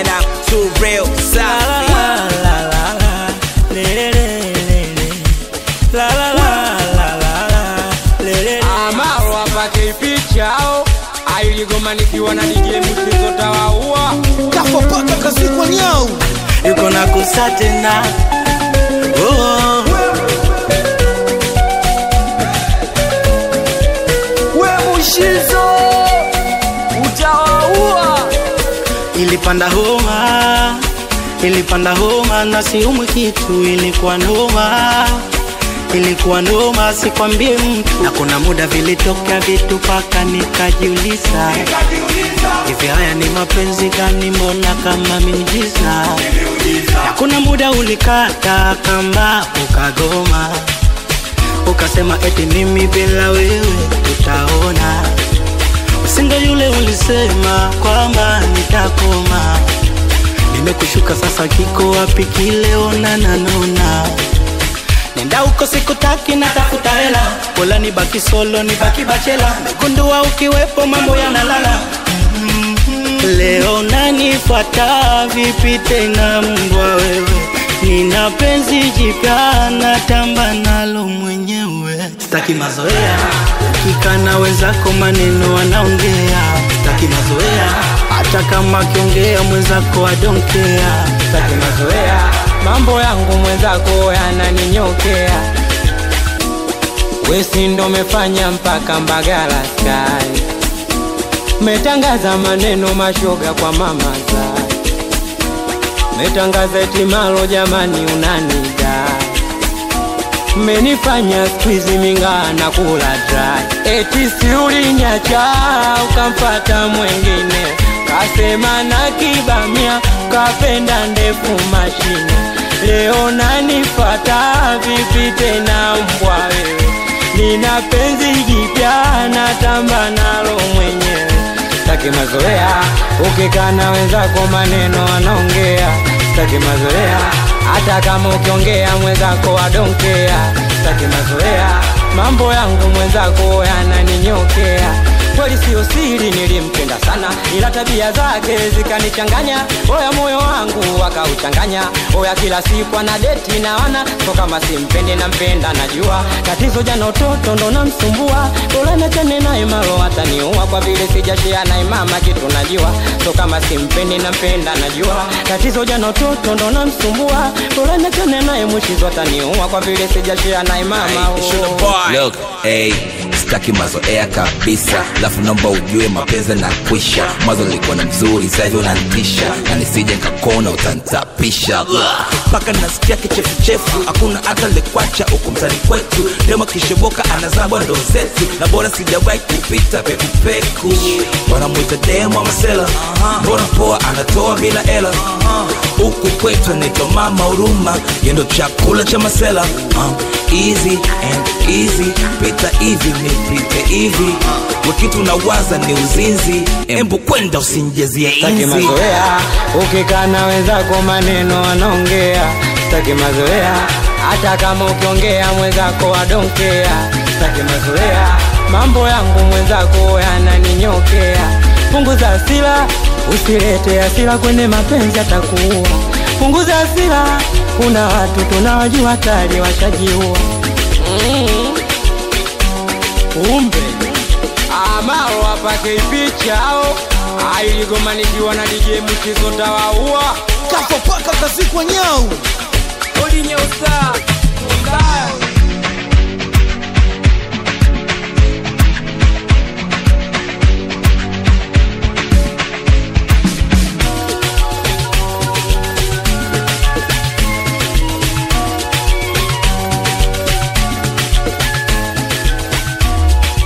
and I'm too real safi. Amaro apake pichao ailigoma nikiwa na DJ mchezo tawaua kafa paka kazikwa nyau yuko na kusa tena oh. we mushizo utawaua ilipanda homa ilipanda homa na siumwi kitu ilikuwa noma ilikuwa noma sikwambie mtu na kuna muda vilitokea vitu paka nikajiuliza hivi haya ni mapenzi gani mbona kama miujiza na kuna muda ulikata kamba ukagoma ukasema eti mimi bila wewe tutaona usingo yule ulisema kwamba nitakoma nimekushuka sasa kiko wapi kile onana nona nenda huko sikutaki natafuta hela pola nibaki solo nibaki bachela megundua ukiwepo mambo yanalala leo nanifuata vipi tena mbwa wewe nina penzi jipya natamba nalo mwenyewe sitaki mazoea ukikana wenzako maneno wanaongea sitaki mazoea hata kama akiongea mwenzako adonkea sitaki mazoea mambo yangu mwenzako yananinyokea wesi ndo mefanya mpaka mbagala sky metangaza maneno mashoga kwa mama zai metangaza etimalo jamani unanida menifanya skwizi mingaa na kula dry eti siulinyacha ukampata mwengine kasema na kibamia kapenda ndefu mashine leo nanifata vipi tena mbwa wewe nina penzi jipya natamba nalo mwenyewe sitaki mazoea ukikana wenzako maneno anaongea sitaki mazoea hata kama ukiongea mwenzako adonkea sitaki mazoea mambo yangu mwenzako yananinyokea kweli siyo siri nilimpenda sana ila tabia zake zikanichanganya oya moyo wangu akauchanganya oya kila siku ana deti na wana so kama simpendi nampenda najua tatizo jana utoto ndo namsumbua bora nachane naye malo ataniua kwa vile sijashia naye mama kitu najua so kama simpendi nampenda najua tatizo jana utoto ndo namsumbua bora nachane naye mwishizo ataniua kwa vile sijashia naye mama Hey, it's your oh. boy. Look, hey, sitaki mazoea kabisa lafu naomba ujue mapenzi na kwisha mwanzo nilikuwa na mzuri sahivi unantisha na nisije nkakona utantapisha mpaka nasikia kichefuchefu hakuna hata lekwacha huku mtani kwetu demo kisheboka anazabwa ndo zetu na bora sijawahi kupita pekupeku wanamwita demo masela mbona poa anatoa bila hela huku kwetu anaitwa mama huruma yendo chakula cha masela uh, easy and easy pita hivi nipite hivi wakitu nawaza ni uzinzi embu kwenda usinjezie Sitaki inzi mazoea ukikana wenzako maneno anaongea Sitaki mazoea hata kama ukiongea mwenzako adonkea Sitaki mazoea mambo yangu mwenzako yananinyokea punguza hasira usilete hasira kwenye mapenzi atakuua punguza hasira kuna watu tunawajua tayari washajiua mm. umbe amaro apake pichao ailigomanikiwa na DJ mchizo tawaua kafa paka kazikwa nyau odi nyeusa mbaya